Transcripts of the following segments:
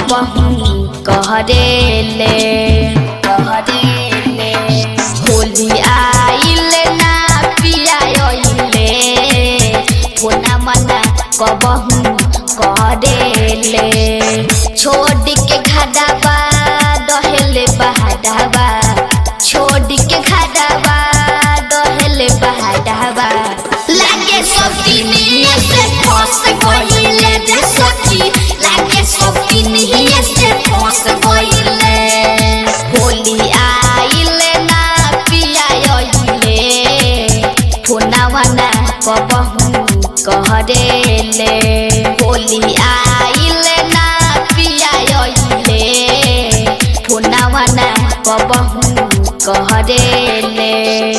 कबहू कहरेले कहरेले होली आइल ना पियाइले फोना मना कबहू करेले छोड़ के घाडाबा दहेले बहाडाबा छोड़ के घाडाबा दहेले बहाडाबा लागे सकिनिए से फंस गइले रे सखी लागे सकिनिए से फंस गइले होली आइले ना पियाइले फोनावा ना कबहू कहरेले होली आइले ना पियाइले फोनावा ना कबहू कहरेले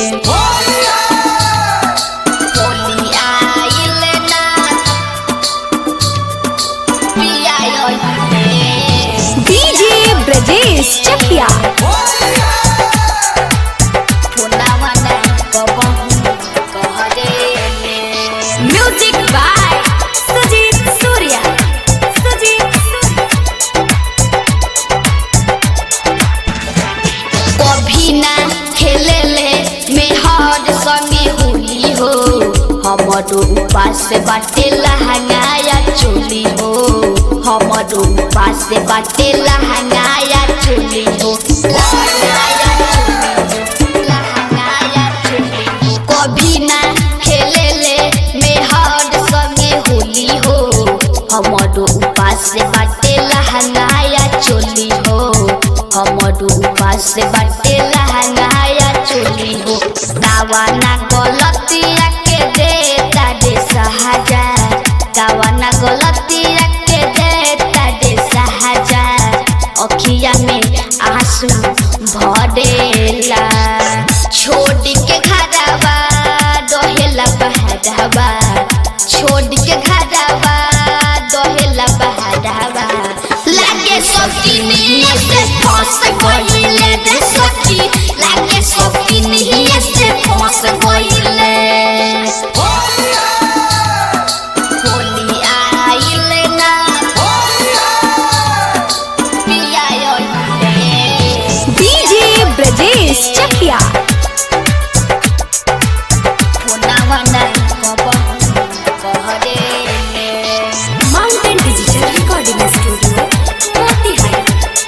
होली आइले ना पियाइले डीजे ब्रजेश चकिया फोनावा ना कबहू कहरेले म्यूजिक बाय सुजीत सूर्या सुजीत सूर्या कभी ना खेलेले मेहर संगे होली हो हमरो उपास बाटे लहंगाया चोली हो हमरो उपास बाटे लहंगाया चोली हो लहंगाया चोली हो, लहंगाया चोली हो। कभी ना खेलेले मेहर संगे होली हो हमरो उपास बाटे लहंगाया चोली हो हमरो उपास बाटे लहंगाया चोली हो दावाना गलतिया के देता दे सहाजा दावाना गलतिया के देता दे सहाजा अखिया में आंसू भरेला छोड़ के घरवा दोहेला बहरवा छोड़ के घरवा दोहेला बहरवा लागे सकिनिए से फंस गइले रे सखी लागे सकिनिए से फंस गइले होली आइले ना पियाइले डीजे ब्रजेश चकिया फोनावा ना कबहू कहरेले mountain digital recording studio Motihari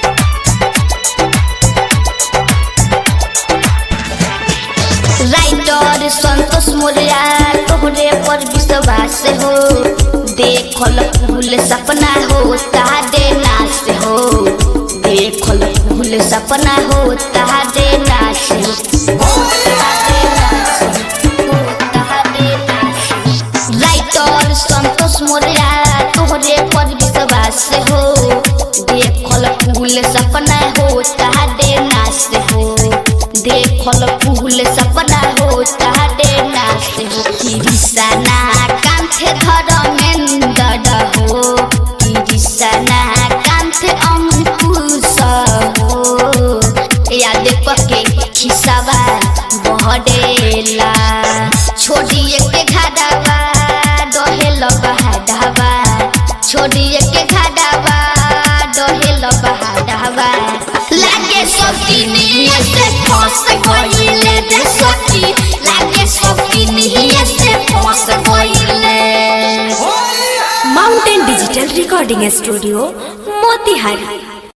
writer Santosh Moriya तोहरे पर विश्वास हो देखल फूल सपना हो तारे नाश हो देखल फूल सपना हो तारे नाश हो तारे नाश हो, तारे नाश हो। राइटर संतोष मोरिया तोहरे पर विश्वास हो देखल फूल सपना हो तारे नाश हो देखल फूल सपना हो तारे नाश हो किरिसना कांथे धर्मेंद्र हो किरिसना कांथे अंकुश हो याद पके खिसावा बहरेला छोड़िए के घाडावा डहेल बहाडावा छोड़िए के घाडावा डहेल बहाडावा लागे सकिनिए से फंस गइले रे सखी लागे सकिनिए से फंस गइले mountain digital recording studio Motihari